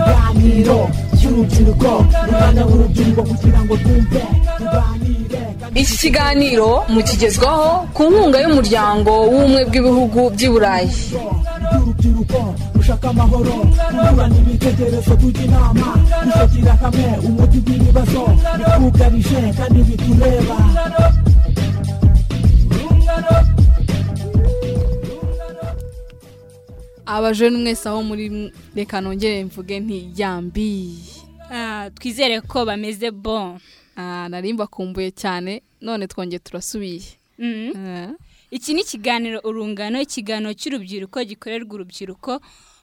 ihuriro ry'urubyiruko rubana urubyiruko kugira ngo rwumve ruganire iki kiganiro mukigezwaho ku nkunga y'umuryango w'ubumwe bw'ibihugu by'i burayi ry'urubyiruko rushaka amahoro rungurana ibitekerezo tujya inama dufatira hamwe umuti w'ibibazo twugarije kandi bitureba abajene mwese aho muri reka nongere mvuge ntiyambi Ah, twizere ko bameze bon narimba kumbuye cyane none twongeye turasubiye Mhm. Ah. iki ni ikiganiro urungano ikiganiro cy'urubyiruko gikorerwa urubyiruko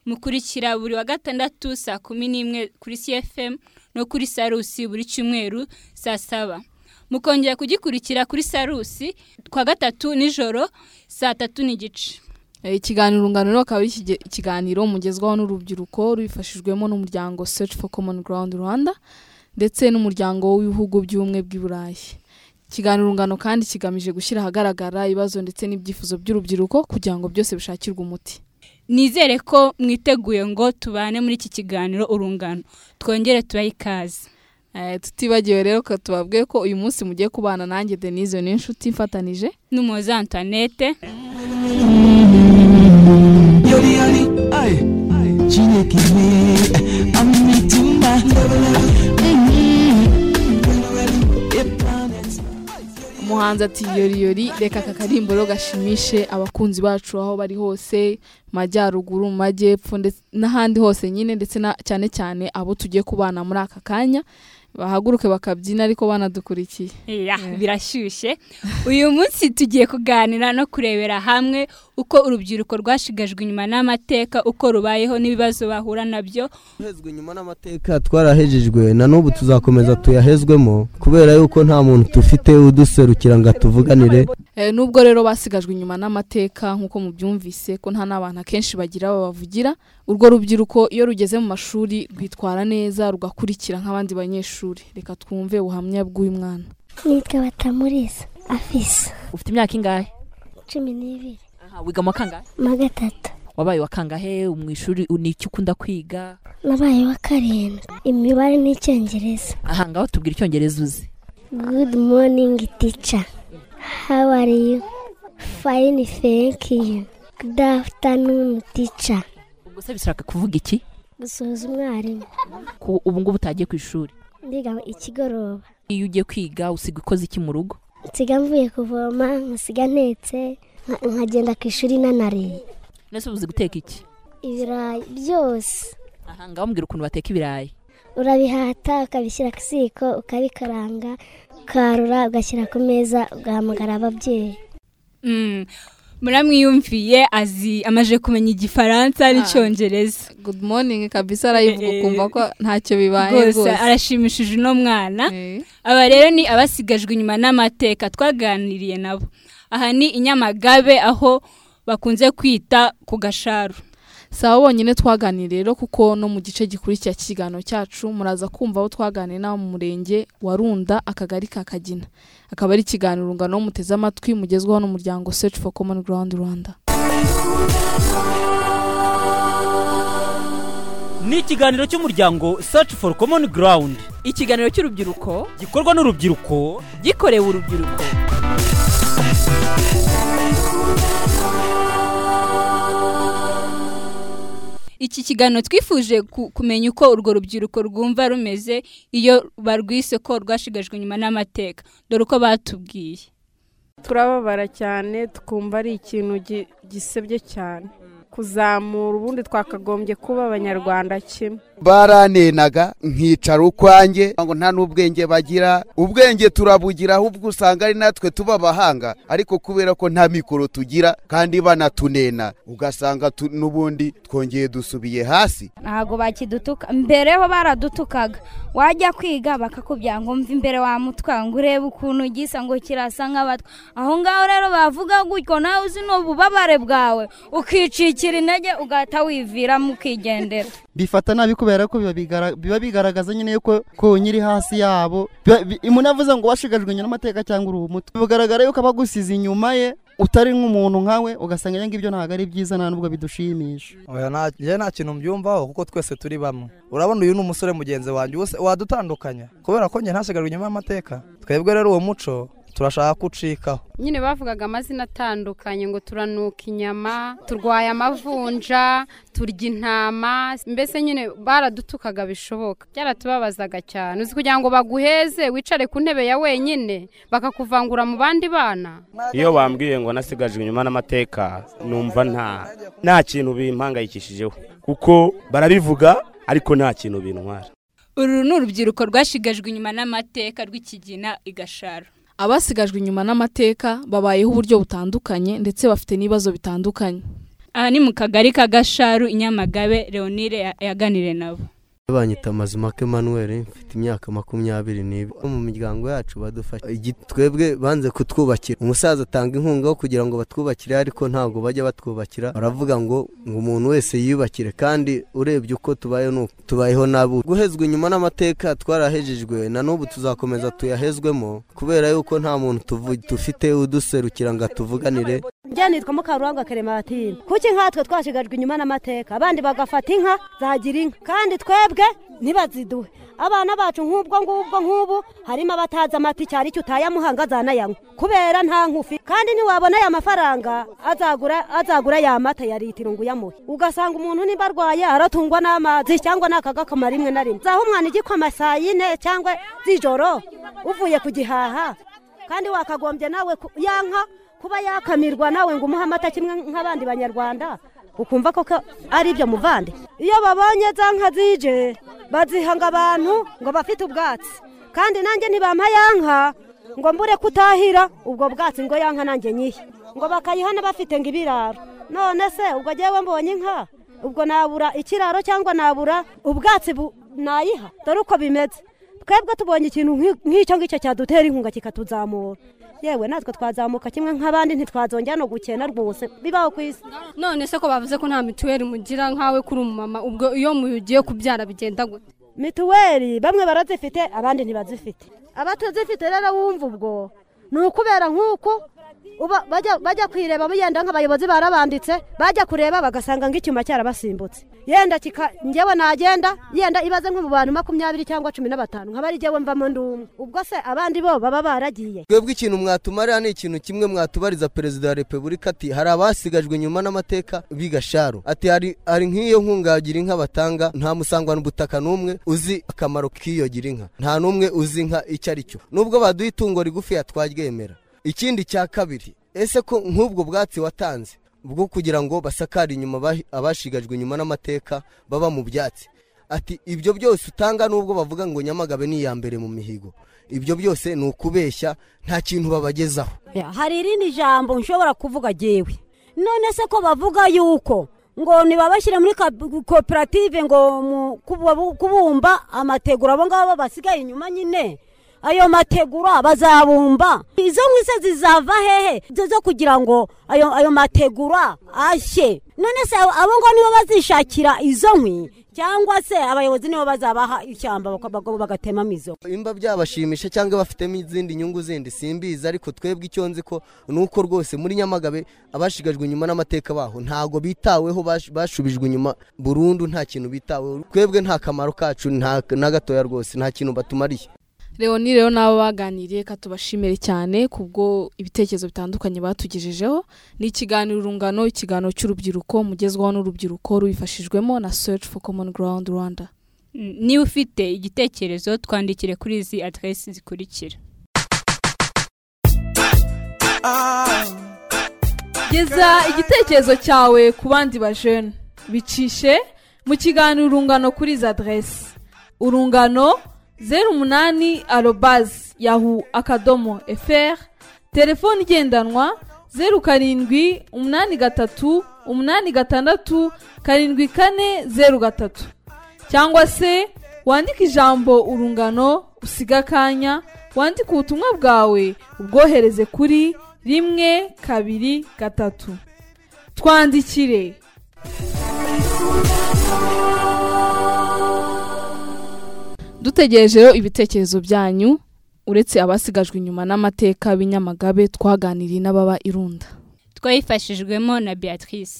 mukurikira buri wa gatandatu saa kumi n'imwe kuri cfm no kuri sarusi buri cyumweru saa saba mukongera kugikurikira kuri sarusi twa gatatu nijoro saa tatu n'igice Eh, ikiganiro urungano rero akaba ari ikige- ikiganiro mugezwaho n'urubyiruko rubifashijwemo n'umuryango search for common ground rwanda ndetse n'umuryango w'ibihugu by'ubumwe bw'i burayi ikiganiro urungano kandi kigamije gushyira ahagaragara ibibazo ndetse n'ibyifuzo by'urubyiruko kugira ngo byose bishakirwe umuti nizere ko mwiteguye ngo tubane muri iki kiganiro urungano twongere tubahe ikaze Eh, tutibagiwe rero ko tubabwiye ko uyu munsi mugiye kubana nanjye denise n'inshuti ifatanije n'umuhoza antoinette yori yori ay chineke me amituma umuhanzi ati yori yori reka aka karimbo rero gashimishe abakunzi bacu aho bari hose mu majyaruguru mu majyepfo ndetse n'ahandi hose nyine ndetse na cyane cyane abo tugiye kubana muri aka kanya bahaguruke bakabyina ariko banadukurikiye Ya, birashyushye uyu munsi tugiye kuganira no kurebera hamwe uko urubyiruko rwashigajwe inyuma n'amateka uko rubayeho n'ibibazo bahura nabyo uhezwe nyuma n'amateka twarahejejwe na n'ubu tuzakomeza tuyahezwemo kubera yuko nta muntu dufite uduserukira ngo atuvuganire Eh, nubwo rero basigajwe inyuma n'amateka nk'uko mubyumvise ko nta n'abantu akenshi bagira babavugira urwo rubyiruko iyo rugeze mu mashuri rwitwara neza rugakurikira nk'abandi banyeshuri reka twumve ubuhamya bw'uyu mwana nitwa batamuriza afisa ufite imyaka ingahe cumi n'ibiri aha wiga mu wa kangahe ma gatatu wabaye wa kangahe mu ishuri ni icyo ukunda kwiga nabaye wa karindwi imibare n'icyongereza aha ngaho tubwira icyongereza uzi good morning teacher how are you fine thank you good afternoon teacher ubwo se bishaka kuvuga iki gusuhuza umwarimu ko ubu ngubu utagiye ku ishuri ndiga ikigoroba iyo ugiye kwiga usiga ukoze iki mu rugo nsiga mvuye kuvoma nkasiga ntetse nka- nkagenda ku ishuri nanariye nese uzi guteka iki ibirayi byose aha ngaho mbwira ukuntu bateka ibirayi urabihata ukabishyira ku ziko ukabikaranga ukarura ugashyira ku meza ugahamagara ababyeyi Mm, muramwiyumviye azi amaje kumenya igifaransa n'icyongereza good morning kabisa arayivuga ukumva ko ntacyo bibaye rwose rwose arashimishije uno mwana Eh, aba rero ni abasigajwe inyuma n'amateka twaganiriye nabo aha ni inyamagabe aho bakunze kwita ku gasharu si abo bonyine twaganiriye rero kuko no mu gice gikurikira cy'ikiganiro cyacu muraza kumva aho twaganiriye n'abo mu murenge wa runda akagari ka kagina akaba ari ikiganiro urungano muteze amatwi mugezwaho n'umuryango search for common ground rwanda ni ikiganiro cy'umuryango search for common ground ikiganiro cy'urubyiruko gikorwa n'urubyiruko gikorewe urubyiruko iki kiganiro twifuje ku- kumenya uko urwo rubyiruko rwumva rumeze iyo barwise ko rwashigajwe inyuma n'amateka dore uko batubwiye turababara cyane tukumva ari ikintu gi- gisebye cyane kuzamura ubundi twakagombye kuba abanyarwanda kimwe barantenaga nkicara ukwanjye ngo nta n'ubwenge bagira ubwenge turabugira ahubwo usanga ari natwe tuba abahanga ariko kubera ko nta mikoro tugira kandi banatunena ugasanga tu- n'ubundi twongeye dusubiye hasi ntabwo bakidutuka mbere ho baradutukaga wajya kwiga bakakubwira ngo mve imbere wa mutwa ngo urebe ukuntu gisa ngo kirasa nk'abatwa aho ngaho rero bavuga gutyo nawe uzi n'ububabare bwawe ukicikira intege ugahita wiviramo ukigendera bifata nabi kubera ko biba bigara- biba bigaragaza nyine yuko ko nyiri hasi yabo Biba- bi- umuntu avuze ngo washigajwe nyina amateka cyangwa uri umutwe bigaragara yuko aba agusize inyuma ye utari nk'umuntu nkawe ugasanga ibyo ngibyo ntabwo ari byiza nta nubwo bidushimisha oya nta- njye nta kintu mbyumvaho kuko twese turi bamwe urabona uyu ni umusore mugenzi wanjye ubu se wadutandukanya kubera ko njye ntasigarwe inyuma y'amateka twebwe rero uwo muco turashaka ko ucikaho nyine bavugaga amazina atandukanye ngo turanuka inyama turwaye amavunja turya intama mbese nyine baradutukaga bishoboka byaratubabazaga cyane uzi kugira ngo baguheze wicare ku ntebe ya wenyine bakakuvangura mu bandi bana iyo bambwiye ngo nasigajwe inyuma n'amateka numva nta nta kintu bimpangayikishijeho kuko barabivuga ariko nta kintu bintwara uru ni urubyiruko rwashigajwe inyuma n'amateka rw'ikigina igasharo abasigajwe inyuma n'amateka babayeho uburyo butandukanye ndetse bafite n'ibibazo bitandukanye aha ni mu kagari ka gasharu inyamagabe leonire ya- yaganire nabo banyita mazimaka emanuweli mfite imyaka makumyabiri n'ibi mu miryango yacu badufasha Igi- twebwe banze kutwubakira umusaza atanga inkunga yo kugira ngo batwubakire ariko ntabwo bajya batwubakira baravuga ngo ngo umuntu wese yiyubakire kandi urebye uko tubayeho ni uku. tubayeho nabi guhezwa inyuma n'amateka twarahejejwe na n'ubu tuzakomeza tuyahezwemo kubera yuko nta muntu tuvu- dufite uduserukira ngo atuvuganire njya nitwa mukarurangwa kerematine kuki nkatwe twashigajwe inyuma n'amateka abandi bagafata inka zagira inka kandi twebwe ntibaziduhe abana bacu nk'ubwo ngubwo nk'ubu harimo abatazi amata icyari cyo utayamuhanga azanayanywa kubera nta nkufi kandi ntiwabona aya mafaranga azagura azagura ya mata ya litiro ngo uyamuhe ugasanga umuntu niba arwaye aratungwa n'amazi cyangwa n'akagakamara rimwe na rimwe zaho umwana igikoma saa yine cyangwa z'ijoro uvuye ku gihaha kandi wakagombye nawe ku- ya nka kuba yakamirwa nawe ngo umuhe amata kimwe nk'abandi banyarwanda ukumva ko ka- ari ibyo muvande iyo babonye za nka zije bazihanga abantu ngo bafite ubwatsi kandi nanjye ntibampa ya nka ngo mbure kutahira ubwo bwatsi ngo ya nka nanjye nyihe ngo bakayihana bafite ngo ibiraro none se ubwo njyewe mbonye inka ubwo nabura ikiraro cyangwa nabura ubwatsi bu- nayiha dore uko bimeze twebwe tubonye ikintu nk'i- nk'icyo ngicyo cyadutera inkunga kikatuzamura yewe natwe twazamuka kimwe nk'abandi ntitwazongera no gukena rwose bibaho ku isi none se ko bavuze ko nta mituweli mugira nk'awe kuri umumama ubwo iyo mugiye kubyara bigenda gute mituweli bamwe barazifite abandi ntibazifite abatazifite rero wumva ubwo ni ukubera nk'uko uba- bajya- bajya kwireba yenda nk'abayobozi barabambitse bajya kureba bagasanga nk'icyuma cyarabasimbutse yenda kika njyewe nagenda yenda ibaze nko mu bantu makumyabiri cyangwa cumi na batanu nk'abari jyewe mvamo ndi umwe ubwo se abandi bo baba baragiye twebwe ikintu mwatumarira ni ikintu kimwe mwatubariza perezida wa repubulika ati hari abasigajwe inyuma n'amateka bigasharu ati hari hari nk'iyo nkunga yagira inka batanga nta musangwa n'ubutaka n'umwe uzi akamaro k'iyo gira inka nta n'umwe uzi inka icyo ari cyo nubwo baduha itungo rigufi yatwaryemera ikindi cya kabiri ese ko nk'ubwo bwatsi watanze bwo kugira ngo basakare inyuma abahi- abashigajwe inyuma n'amateka baba mu byatsi ati ibyo byose utanga nubwo bavuga ngo nyamagabe ni iya mbere mu mihigo ibyo byose ni ukubeshya nta kintu babagezaho Ya, hari irindi jambo nshobora kuvuga jewe none se ko bavuga yuko ngo nibabashyire muri kab- koperative ngo mu- kubu- kubumba amategura abo ngabo basigaye inyuma nyine ayo mategura bazabumba izo nkwi se zizava hehe zo zo kugira ngo ayo, ayo mategura ashye none se abo abo ngo nibo bazishakira izo nkwi cyangwa se abayobozi nibo bazabaha ishyamba baka- baga- bagatemamo izo imba byabashimisha cyangwa bafitemo izindi nyungu zindi simbizi ariko twebwe icyo nzi ko ni uko rwose muri nyamagabe abashigajwe inyuma n'amateka baho ntago bitaweho bash- bashubijwe inyuma burundu nta kintu bitaweho twebwe nta kamaro kacu nta- na gatoya rwose nta kintu batumariye Leoni rero n'abo baganiriye ka tubashimire cyane kubwo ibitekerezo bitandukanye batugejejeho ni ikiganiro urungano ikiganiro cy'urubyiruko mugezwaho n'urubyiruko rubifashijwemo na search for common ground rwanda Mm, niba ufite igitekerezo twandikire kuri izi aderesi zikurikira geza igitekerezo cyawe ku bandi bajene bicishe mu kiganiro urungano kuri izi aderesi urungano zeru umunani arobazi yahu akadomo fr telefone igendanwa zeru karindwi umunani gatatu umunani gatandatu karindwi kane zeru gatatu cyangwa se wandike ijambo urungano usiga akanya wandike ubutumwa bwawe ubwohereze kuri rimwe kabiri gatatu twandikire dutegereje rero ibitekerezo byanyu uretse abasigajwe inyuma n'amateka b'inyamagabe twaganiriye n'ababa irunda twayifashijwemo na beatrice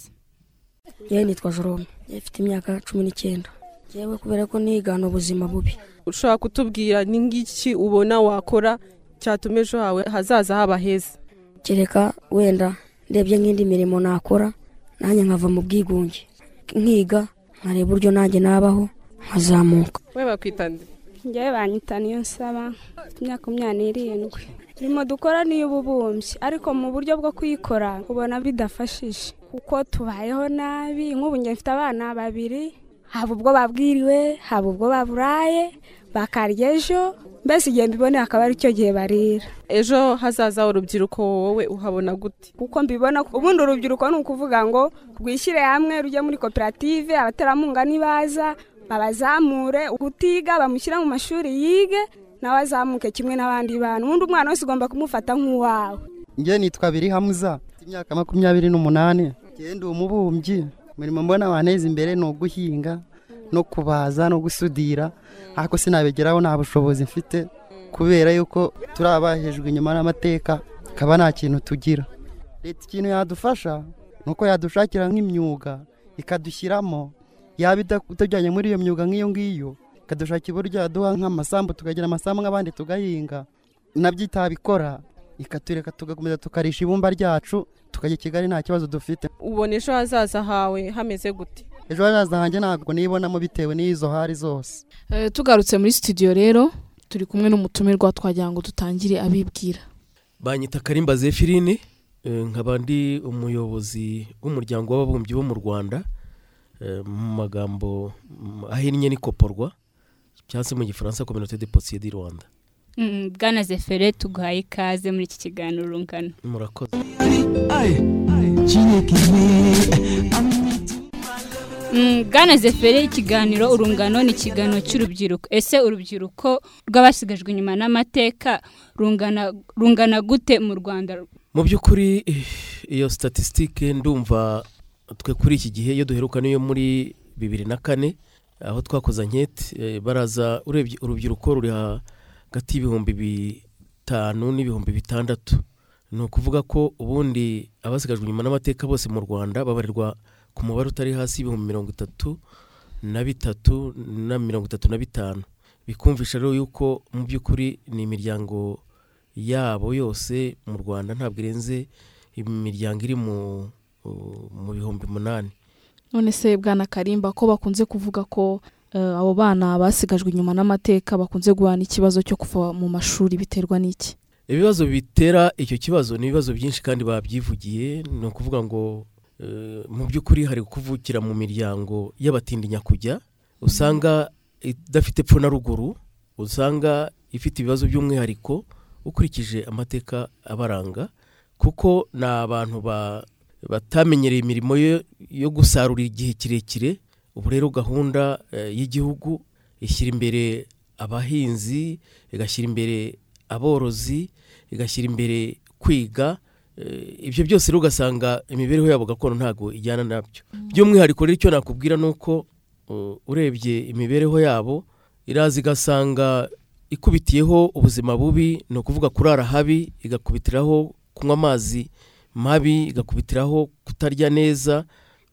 yewe nitwa jorome mfite imyaka cumi n'icyenda yewe kubera ko nigana ubuzima bubi ushobora kutubwira ni ngiki ubona wakora cyatuma ejo hawe hazaza haba heza kereka wenda ndebye nk'indi mirimo nakora nanjye nkava mu bwigunge nkiga nkareba uburyo nanjye nabaho nkazamuka we bakwita nde njyewe banyita niyo nsaba mfite imyaka makumyabiri n'irindwi imirimo dukora ni iy'ububumbyi ariko mu buryo bwo kuyikora ubona bidafashije kuko tubayeho nabi nk'ubu njye mfite abana babiri haba ubwo babwiriwe haba ubwo baburaye bakarya ejo mbese igihe mbiboneye akaba ari cyo gihe barira ejo hazaza urubyiruko wowe uhabona gute kuko mbibona ko- ubundi urubyiruko ni ukuvuga ngo rwishyire hamwe rujye muri koperative abaterankunga nibaza babazamure utiga bamushyire mu mashuri yige nawe azamuke kimwe n'abandi bantu ubundi umwana wese ugomba kumufata nk'uwawe njye nitwa biri hamuza mfite imyaka makumyabiri n'umunani njye ndi umubumbyi umurimo mbona wanteza imbere ni uguhinga no kubaza no gusudira ariko sinabigeraho nta bushobozi mfite kubera yuko turi abahejwe inyuma n'amateka akaba nta kintu tugira leta ikintu yadufasha ni uko yadushakira nk'imyuga ikadushyiramo yaba ida- itajyanye muri iyo myuga nk'iyo ngiyo ikadushakira uburyo yaduha nk'amasambu tukagira amasambu nk'abandi tugahinga nabyo itabikora ikatureka tugakomeza tukarisha ibumba ryacu tukajya i kigali nta kibazo dufite ubona ejo hazaza hawe hameze gute ejo hazaza hanjye ntabwo nibonamo bitewe n'izo hari zose Eh, tugarutse muri studio rero turi kumwe n'umutumirwa twagira ngo dutangire abibwira banyita karimba zephirine eh, nkaba ndi umuyobozi w'umuryango w'ababumbyi bo mu rwanda eh, mu magambo mm, ahinnye n'ikoporwa cyangwa se mu gifaransa communauté de potier du rwanda Mm, bwana zefere tuguhaye ikaze muri iki kiganiro urungano murakoze Mm, bwana zefere ikiganiro urungano ni ikiganiro cy'urubyiruko ese urubyiruko rw'abasigajwe inyuma n'amateka rungana rungana gute mu rwanda mu by'ukuri eh, iyo statisitike ndumva twe kuri iki gihe iyo duheruka n'iyo muri bibiri na kane aho twakoze anketi eh, baraza urebye urubyiruko ruri hagati y'ibihumbi bitanu n'ibihumbi bitandatu ni ukuvuga ko ubundi abasigajwe inyuma n'amateka bose mu rwanda babarirwa ku mubare utari hasi y'ibihumbi mirongo itatu na bitatu na mirongo itatu na bitanu bikumvisha rero yuko mu by'ukuri ni imiryango yabo yose mu rwanda ntabwo irenze imiryango iri mu mu bihumbi umunani none se bwana karimba ko bakunze kuvuga ko eh, abo bana basigajwe inyuma n'amateka bakunze guhana ikibazo cyo kuva mu mashuri biterwa n'iki ibibazo bitera icyo kibazo ni ibibazo byinshi kandi babyivugiye ni ukuvuga ngo eh, mu by'ukuri hari kuvukira mu miryango y'abatindinya kujya usanga idafite epfo na ruguru usanga ifite ibibazo by'umwihariko ukurikije amateka abaranga kuko ni abantu ba- batamenyereye imirimo yo- yo gusarura igihe kirekire ubu rero gahunda eh, y'igihugu ishyira imbere abahinzi igashyira imbere aborozi igashyira imbere kwiga Eh, ibyo byose rero ugasanga imibereho yabo gakondo ntabwo ijyana nabyo by'umwihariko rero icyo nakubwira ni uko uh, urebye imibereho yabo iraza igasanga ikubitiyeho ubuzima bubi ni ukuvuga kurara habi igakubitiraho kunywa amazi mabi igakubitiraho kutarya neza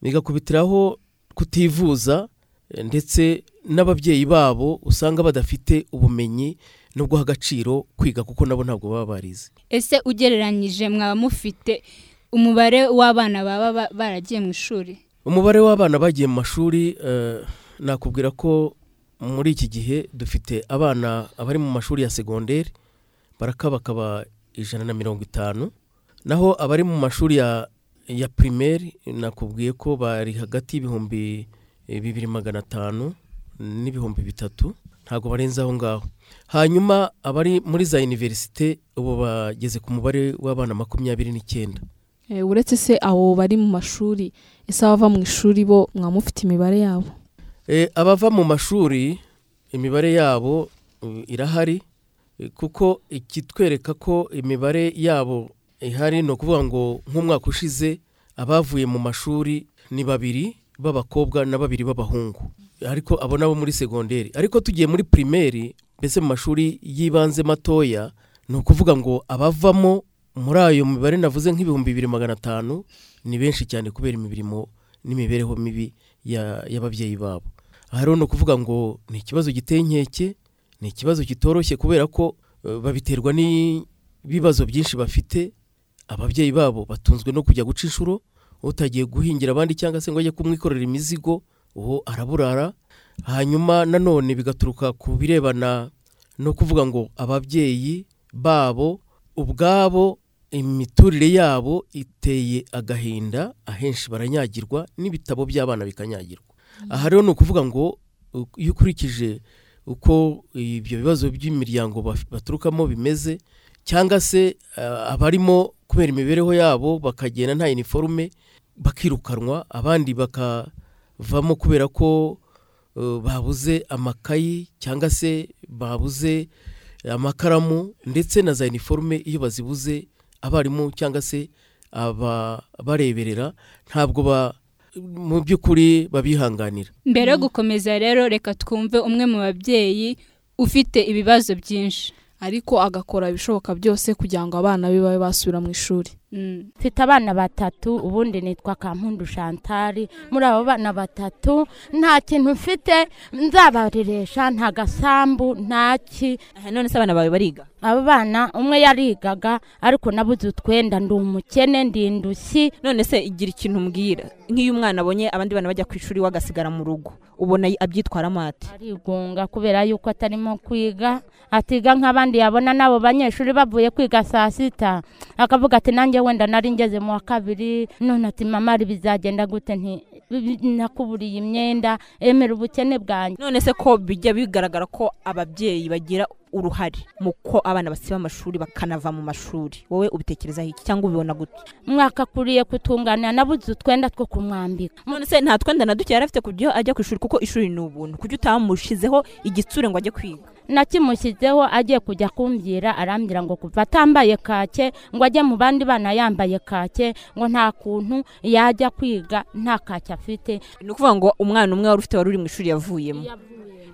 igakubitiraho kutivuza eh, ndetse n'ababyeyi babo usanga badafite ubumenyi no guha agaciro kwiga kuko nabo ntabwo baba barize ese ugereranyije mwaba mufite umubare w'abana baba ba- baragiye mu ishuri umubare w'abana bagiye mu mashuri eh, nakubwira ko muri iki gihe dufite abana abari mu mashuri ya segonderi barakabakaba ijana na mirongo itanu naho abari mu mashuri ya ya pirimeri nakubwiye ko bari hagati y'ibihumbi eh, bibiri magana atanu n'ibihumbi bitatu ntabwo barenze aho ngaho hanyuma abari muri za iniverisite ubu bageze ku mubare w'abana makumyabiri n'icyenda Eh, uretse se abo bari mu mashuri ese abava mu ishuri bo mwaba mufite imibare yabo Eh, abava mu mashuri imibare yabo eh, irahari eh, kuko ikitwereka ko imibare yabo ihari ni ukuvuga ngo nk'umwaka ushize abavuye mu mashuri ni babiri b'abakobwa na babiri b'abahungu ariko abo nabo muri segonderi ariko tugiye muri pirimeri mbese mu mashuri y'ibanze matoya ni ukuvuga ngo abavamo muri ayo mibare navuze nk'ibihumbi bibiri magana atanu ni benshi cyane kubera imirimo n'imibereho mibi ya- y'ababyeyi babo aha rero ni ukuvuga ngo ni ikibazo giteye inkeke ni ikibazo kitoroshye kubera ko eh, babiterwa n'ibibazo byinshi bafite ababyeyi babo batunzwe no kujya guca inshuro utagiye guhingira abandi cyangwa se ngo ajye kumwikorera imizigo uwo araburara hanyuma nanone bigaturuka ku birebana no kuvuga ngo ababyeyi babo ubwabo imiturire yabo iteye agahinda ahenshi baranyagirwa n'ibitabo by'abana bikanyagirwa aha rero ni ukuvuga ngo u- iyo ukurikije uko ibyo bibazo by'imiryango baf- baturukamo bimeze cyangwa se eh, abarimo kubera imibereho yabo bakagenda nta iniforume bakirukanwa abandi bakavamo kubera ko eh, babuze amakayi cyangwa se babuze amakaramu ndetse na za iniforume iyo bazibuze abarimu cyangwa se ababareberera ntabwo ba mu by'ukuri babihanganira mbere yo gukomeza rero reka twumve umwe mu babyeyi ufite ibibazo byinshi ariko agakora ibishoboka byose kugira ngo abana be babe basubira mu ishuri mfite abana batatu ubundi nitwa kampundu shantari muri abo bana batatu nta kintu mfite nzabareresha nta gasambu nta ki none se abana bawe bariga abo bana umwe yarigaga ariko nabuze utwenda ndi umukene ndi indushyi none se igira ikintu umbwira nk'iyo umwana abonye abandi bana bajya ku ishuri we agasigara mu rugo ubona y- abyitwaramo ate arigunga kubera yuko atarimo kwiga atiga nk'abandi yabona n'abo banyeshuri bavuye kwiga saa sita akavuga ati nanjye wenda nari ngeze mu wa kabiri none ati mama ari bizagenda gute nti "Bi- nakuburiye imyenda emera ubukene bwanjye none se ko bijya bigaragara ko ababyeyi bagira uruhare mu ko abana basiba amashuri bakanava mu mashuri wowe ubitekerezaho iki cyangwa ubibona gute mwakakuriye kutunganira nabuze utwenda two kumwambika none se nta twenda na duke yari afite kugira ajya ku ishuri kuko ishuri ni ubuntu kuki utamushyizeho igitsure ngo ajye kwiga nakimushyizeho agiye kujya kumbwira arambwira ngo kuva atambaye kake ngo ajye mu bandi bana yambaye kake ngo nta kuntu yajya kwiga nta kake afite ni ukuvuga ngo umwana umwe wari ufite wari uri mu ishuri yavuyemo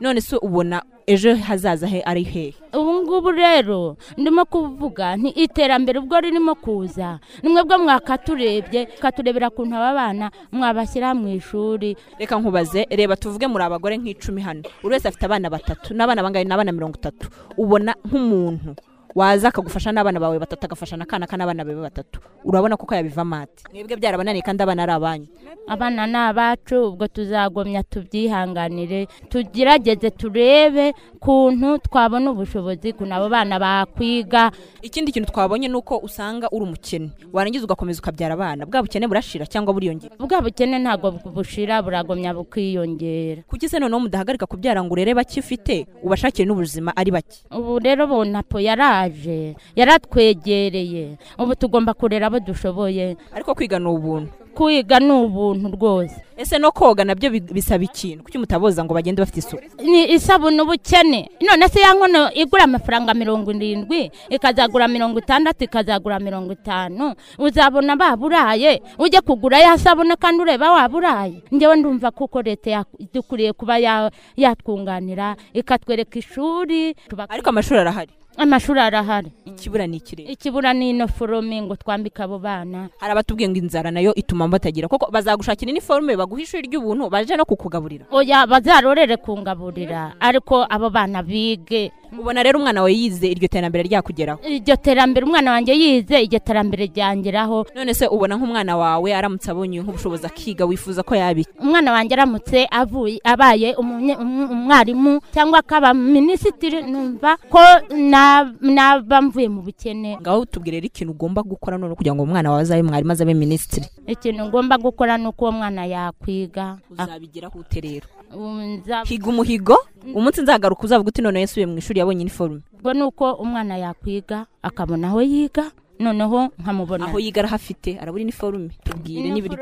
none se ubona ejo hazaza he ari hehe ubu ngubu rero ndimo kuvuga nti iterambere ubwo ririmo kuza ni mwebwe mwakaturebye katurebera kuntu aba bana mwabashyira mu ishuri reka nkubaze reba tuvuge muri abagore nk'icumi hano buri wese afite abana batatu n'abana bangahe ni abana mirongo itatu ubona nk'umuntu waza akagufasha n'abana bawe batatu agafasha n'akana k'abana bawe batatu urabona kuko yabivamo ate mwebwe byarabananiye kandi abana ari abanyu abana ni abacu ubwo tuzagomya tubyihanganire tugerageze turebe kuntu twabona ubushobozi kuntu abo bana bakwiga ikindi kintu twabonye ni uko usanga uri umukene warangiza ugakomeza ukabyara abana bwa bukene burashira cyangwa buriyongera bwa bukene ntabwo bushira buragomya bukiyongera kuki se noneho mudahagarika kubyara ngo urere bake ufite ubashakire n'ubuzima ari bake ubu rero bonapo yaraje yaratwegereye ubu tugomba kurera abo dushoboye ariko kwiga ni ubuntu kwiga ni ubuntu rwose ese no koga nabyo bi- bisaba ikintu kuki mutaboza ngo bagende bafite isuku ni isabune ubukene none se ya nkono igura amafaranga mirongo irindwi ikazagura mirongo itandatu ikazagura mirongo itanu uzabona baburaye ujye kugura ya sabune kandi ureba waburaye ngewe ndumva kuko leta ya- dukwiye kuba ya- yatwunganira ikatwereka ishuri ariko amashuri arahari amashuri arahari ikibura ni ikirere ikibura ni ino forome ngo twambike abo bana hari abatubwiye ngo inzara nayo ituma batagira koko bazagushakira iniforume baguha ishuri ry'ubuntu baje no kukugaburira oya bazarorere kungaburira ariko abo bana bige ubona rero umwana wawe yize iryo terambere ryakugeraho iryo terambere umwana wanjye yize iryo terambere ryangeraho none se ubona nk'umwana wawe aramutse abonye nk'ubushobozi akiga wifuza ko yabika umwana wanjye aramutse avuye abaye umunye- um- umwarimu cyangwa akaba minisitiri numva ko na- naba mvuye mu bukene ngaho tubwire rero ikintu ugomba gukora none kugira ngo umwana wawe azabe mwarimu azabe minisitiri ikintu ngomba gukora ni uko uwo mwana yakwiga uzabigeraho ute rero Um, nza- higa umuhigo umunsi nzagaruka uzavuga uti none yasubiye mu ishuri yabonye iniforume ubwo ni uko umwana yakwiga akabona aho yiga noneho nkamubona aho yiga arahafite arabura iniforume tubwire n'ibiryo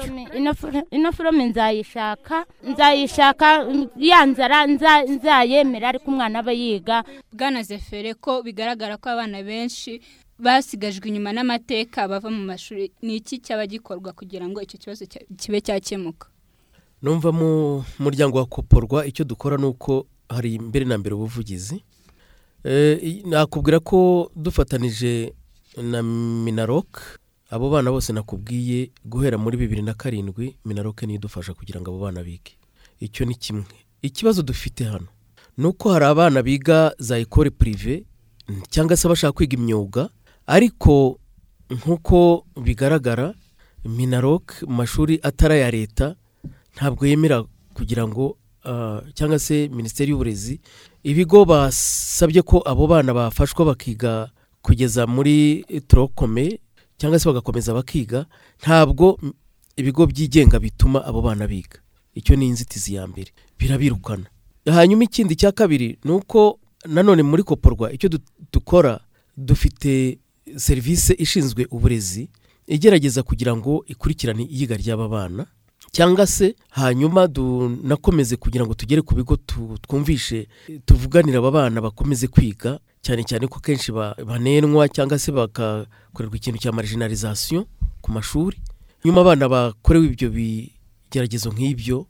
ino forome nzayishaka nzayishaka ya nzara nza- nzayemera ariko umwana aba yiga bwana zefere ko bigaragara ko abana benshi basigajwe inyuma n'amateka bava mu mashuri ni iki cyaba gikorwa kugira ngo icyo kibazo cya- kibe cyakemuka numva mu muryango wa koporwa icyo dukora ni uko hari mbere na mbere ubuvugizi Eh, i- nakubwira ko dufatanije na minarok abo bana bose nakubwiye guhera muri bibiri na karindwi minarok niyo idufasha kugira ngo abo bana bige icyo ni kimwe ikibazo dufite hano ni uko hari abana biga za ekore pirive cyangwa se bashaka kwiga imyuga ariko nk'uko bigaragara minarok mu mashuri atari aya leta ntabwo yemera kugira ngo ah, cyangwa se minisiteri y'uburezi ibigo basabye ko abo bana bafashwa bakiga kugeza muri torokome cyangwa se bagakomeza bakiga ntabwo m- ibigo byigenga bituma abo bana biga icyo ni inzitizi ya mbere birabirukana hanyuma ikindi cya kabiri ni uko nanone muri koporwa icyo du- dukora dufite serivisi ishinzwe uburezi igerageza kugira ngo ikurikirane iyiga ry'aba bana cyangwa se hanyuma dunakomeze kugira ngo tugere ku bigo tu- twumvishe tuvuganira aba bana bakomeze kwiga cyane cyane ko kenshi ba- banenwa cyangwa se bagakorerwa ikintu cya marginalisation ku mashuri nyuma abana bakorewe ibyo bigeragezo nk'ibyo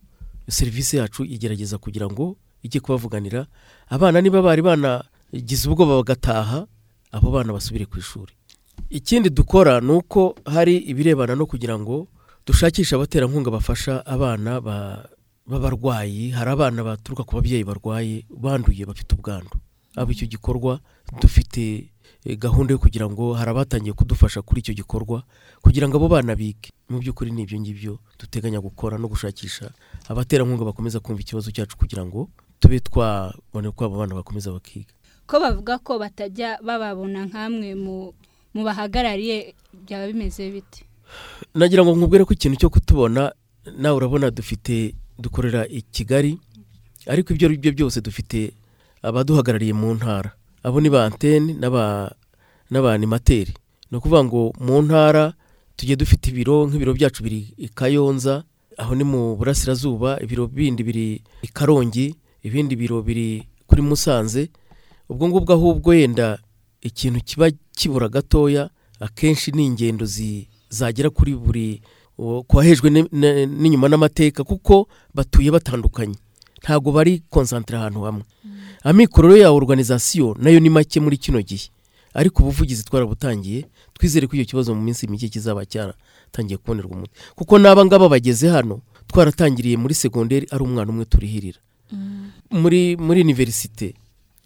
serivisi yacu igerageza kugira ngo ijye kubavuganira abana niba bari banagize ubwoba bagataha abo bana basubire ku ishuri ikindi dukora ni uko hari ibirebana no kugira ngo dushakishe abaterankunga bafasha abana ba- b'abarwayi hari abana baturuka ku babyeyi barwaye banduye bafite ubwandu abo icyo gikorwa dufite eh, gahunda yo kugira ngo hari abatangiye kudufasha kuri icyo gikorwa kugira ngo abo bana bige mu by'ukuri ni ibyo ngibyo duteganya gukora no gushakisha abaterankunga bakomeza kumva ikibazo cyacu kugira ngo tube twabona uko abo bana bakomeza bakiga ko bavuga ko batajya bababona nk'amwe mu mu bahagarariye byaba bimeze bite nagira ngo nkubwire ko ikintu cyo kutubona nawe urabona dufite dukorera i kigali ariko ibyo ari byo byose dufite abaduhagarariye mu ntara abo ni ba antene n'aba- n'abanimateri ni ukuvuga ngo mu ntara tugiye dufite ibiro nk'ibiro byacu biri i kayonza aho ni mu burasirazuba ibiro bindi biri i karongi ibindi biro biri kuri musanze ubwo ngubwo ahubwo yenda ikintu kiba kibura gatoya akenshi ni ingendo zi- zagera kuri buri uwo- kwahejwe ni- ni- n'inyuma n'amateka kuko batuye batandukanye ntabwo bari konsantere ahantu hamwe amikoro ya oruganizasiyo nayo ni make muri kino gihe ariko ubuvugizi twarabutangiye twizere ko icyo kibazo mu minsi mike kizaba cyaratangiye kubonerwa umuti kuko n'aba ngaba bageze hano twaratangiriye muri segonderi ari umwana umwe turihirira muri muri univerisite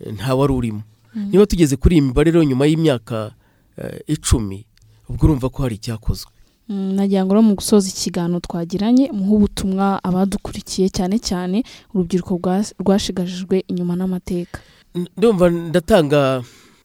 eh, nta wari urimo Mm. niba tugeze kuri iyi mibare rero nyuma y'imyaka eh, icumi ubwo urumva ko hari icyakozwe Mm, nagira ngo rero mu gusoza ikiganiro twagiranye muhe ubutumwa abadukurikiye cyane cyane urubyiruko rwa- rwashigajijwe inyuma n'amateka N- ndumva ndatanga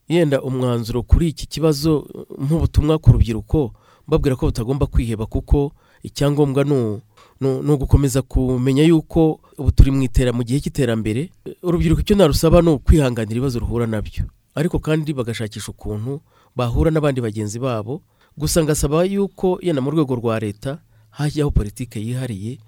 yenda umwanzuro kuri iki kibazo uh, nk'ubutumwa ku rubyiruko mbabwira ko butagomba kwiheba kuko icyangombwa ni u- ni u- ni ugukomeza kumenya yuko ubu turi mu itera mu gihe cy'iterambere Uh, urubyiruko icyo narusaba ni ukwihanganira ibibazo ruhura nabyo ariko kandi bagashakisha ukuntu bahura n'abandi bagenzi babo gusa ngasaba yuko yenda mu rwego rwa leta hajyaho politike yihariye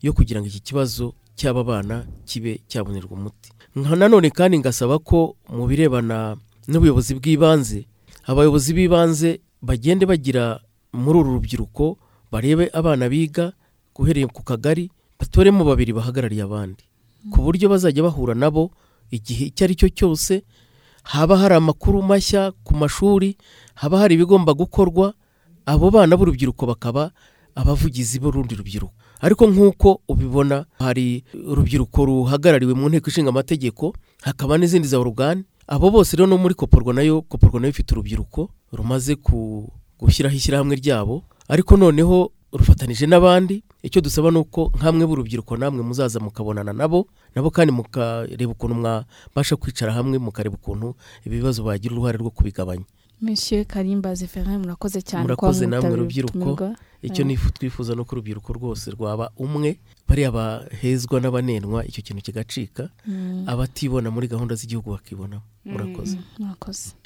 yo kugira ngo iki kibazo cy'aba bana kibe cyabonerwa umuti nka nanone kandi ngasaba ko mu birebana n'ubuyobozi bw'ibanze abayobozi b'ibanze bagende bagira muri uru rubyiruko barebe abana biga guhereye ku kagari batoremo babiri bahagarariye abandi ku buryo bazajya bahura nabo igihe icyo ari cyo cyose haba hari amakuru mashya ku mashuri haba hari ibigomba gukorwa abo bana b'urubyiruko bakaba abavugizi b'urundi rubyiruko ariko nk'uko ubibona hari urubyiruko ruhagarariwe mu nteko ishinga amategeko hakaba n'izindi za orugani abo bose rero no muri koporwa nayo koporwa nayo ifite urubyiruko rumaze ku- gushyiraho ishyirahamwe ryabo ariko noneho rufatanije n'abandi icyo dusaba ni uko nk'amwe b'urubyiruko namwe muzaza mukabonana nabo nabo kandi mukareba ukuntu mwabasha kwicara hamwe mukareba ukuntu ibibazo bagira uruhare rwo kubigabanya monsieur karimba zeferin murakoze cyane kuba murakoze namwe mwitabira rubyiruko ubutumwa. icyo Eh, nifu twifuza no ku rubyiruko rwose rwaba umwe bariya bahezwa n'abanenwa icyo kintu kigacika Mm. abatibona muri gahunda z'igihugu bakibonamo murakoze murakoze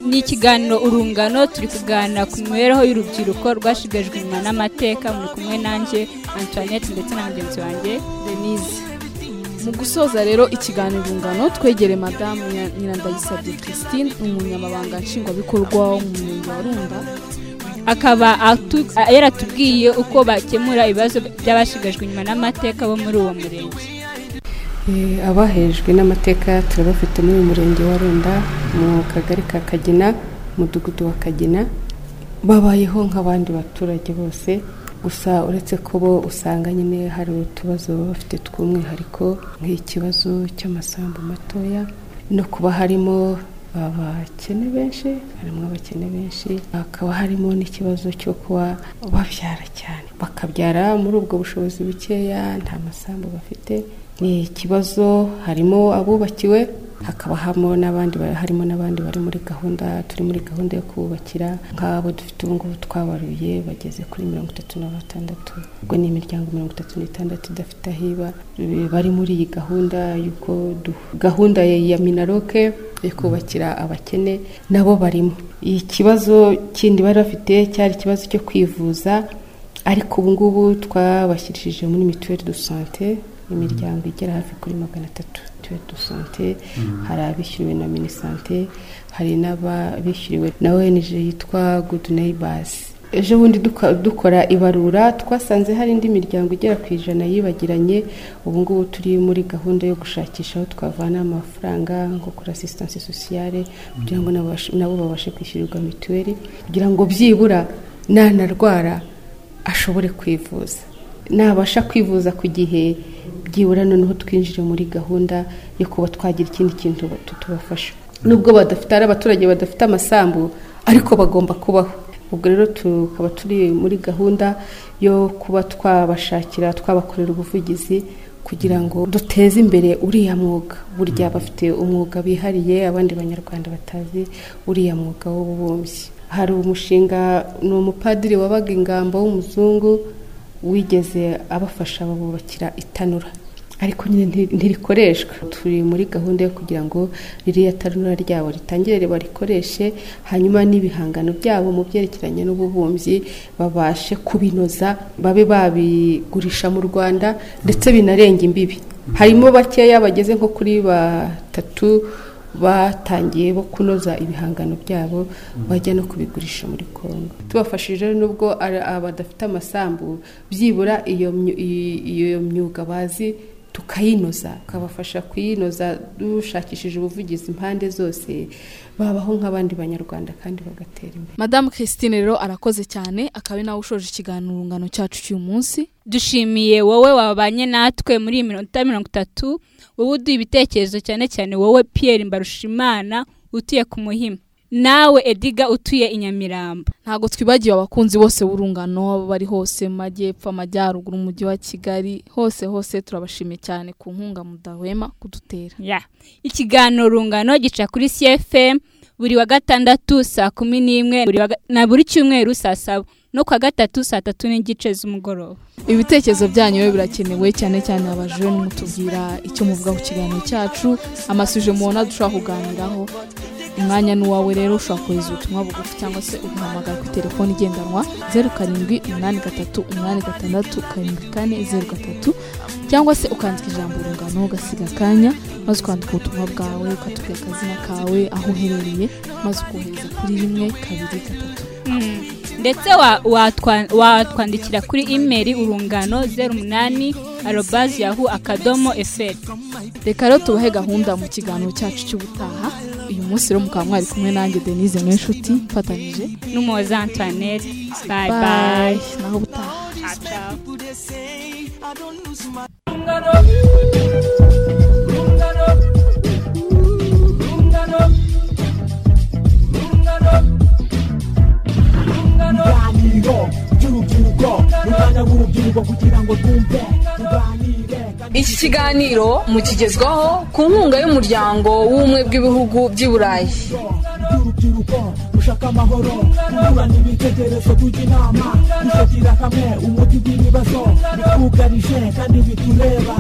ni ikiganiro urungano turi kuganira ku mibereho y'urubyiruko rwashigajwe inyuma n'amateka muri kumwe nanjye antoinette ndetse na mugenzi wanjye denise mu gusoza rero ikiganiro ngano twegere madamu Nya- nyirandayisabye christine umunyamabanga nshingwabikorwa wo mu murenge wa runda akaba atu- a- yaratubwiye uko bakemura ibibazo by'abashigajwe inyuma n'amateka bo muri uwo murenge Eh, abahejwe n'amateka turabafite muri uyu murenge wa runda mu kagari ka kagina umudugudu wa kagina babayeho nk'abandi baturage bose gusa uretse ko bo usanga nyine hari utubazo baba bafite tw'umwihariko nk'ikibazo cy'amasambu matoya no kuba harimo abakene benshi harimo abakene benshi hakaba harimo n'ikibazo cyo kuba babyara cyane bakabyara muri ubwo bushobozi bukeya nta masambu bafite ni ikibazo harimo abubakiwe hakaba harimo n'abandi harimo n'abandi bari muri gahunda turi muri gahunda yo kububakira nk'abo dufite ubu ngubu twabaruye bageze kuri mirongo itatu na batandatu ubwo ni imiryango mirongo itatu n'itandatu idafite aho iba bari muri iyi gahunda y'uko du- gahunda ya ya minaroke yo kubakira abakene nabo barimo ikibazo kindi bari bafite cyari ikibazo cyo kwivuza ariko ubu ngubu twabashyirishije muri mituweli do sante imiryango igera hafi kuri magana atatu mituweli do sante hari abishyuriwe na minisante hari n'abishyuriwe na ong yitwa good neighbors ejo bundi duka- dukora ibarura twasanze hari indi miryango igera ku ijana yibagiranye ubu ngubu turi muri gahunda yo gushakisha aho twavana amafaranga nko kuri asisitansi sosiyale kugira ngo n'abash- nabo babashe kwishyurirwa mituweli kugira ngo byibura nanarwara ashobore kwivuza nabasha kwivuza ku gihe byibura noneho twinjire muri gahunda yo kuba twagira ikindi kintu tutubafasha nubwo badafite ari abaturage badafite amasambu ariko bagomba kubaho ubwo rero tukaba turi muri gahunda yo kuba twabashakira twabakorera ubuvugizi kugira ngo duteze imbere uriya mwuga burya bafite umwuga bihariye abandi banyarwanda batazi uriya mwuga w'ububumbyi hari umushinga ni umupadiri wabaga ingamba w'umuzungu wigeze abafasha babubakira itanura ariko nyine nti- ntirikoreshwa turi muri gahunda yo kugira ngo ririya tanura ryabo ritangire barikoreshe hanyuma n'ibihangano byabo mu byerekeranye n'ububumbyi babashe kubinoza babe babigurisha mu rwanda ndetse binarenga imbibi harimo bakeya bageze nko kuri batatu batangiye bo kunoza ibihangano byabo bajya no kubigurisha muri kongo tubafashije n'ubwo ari abadafite amasambu byibura iyo myu- i- iyo myuga bazi tukayinoza tukabafasha kuyinoza dushakishije ubuvugizi impande zose babaho nk'abandi banyarwanda kandi bagatera imbere madamu christine rero arakoze cyane akaba ari nawe ushoje ikiganiro cyacu cy'uyu munsi dushimiye wowe wabanye natwe muri iyi minota mirongo itatu wowe uduha ibitekerezo cyane cyane wowe pierre mbarushimana utuye ku muhima nawe ediga utuye i nyamirambo ntabwo twibagiwe abakunzi bose b'urungano bari hose mu majyepfo amajyaruguru umujyi wa kigali hose hose turabashimiye cyane ku nkunga mudahwema kudutera ya ikiganiro rungano gica kuri cfm buri wa gatandatu saa kumi n'imwe buri wa ga- na buri cyumweru saa saba no ku wa gatatu saa tatu n'igice z'umugoroba ibitekerezo byanyu rero birakenewe cyane cyane abajene mutubwira icyo muvuga ku kiganiro cyacu amasuje mubona dushobora kuganiraho umwanya ni uwawe rero ushobora kohereza ubutumwa bugufi cyangwa se ugahamagara ku telefone igendanwa zeru karindwi umunani gatatu umunani gatandatu karindwi kane zeru gatatu cyangwa se ukandika ijambo urungano ugasiga akanya maze ukandika ubutumwa bwawe ukatubwira akazina kawe aho uherereye maze ukohereza kuri rimwe kabiri gatatu ndetse wa- watwa- watwandikira kuri imeri urungano zeru umunani arobazi yahu akadomo eferi reka rero tubahe gahunda mu kiganiro cyacu cy'ubutaha uyu munsi rero mukaba mwari kumwe nanjye denise n'inshuti mfatanyije n'umuhoza antoinette bayi Bye. bayi naho ubutaha iki kiganiro mukigezwaho ku nkunga y'umuryango w'ubumwe bw'ibihugu by'i burayi ushaka amahoro kungurana ibitekerezo tujya inama dushakira hamwe umuti w'ibibazo bitwugarije kandi bitureba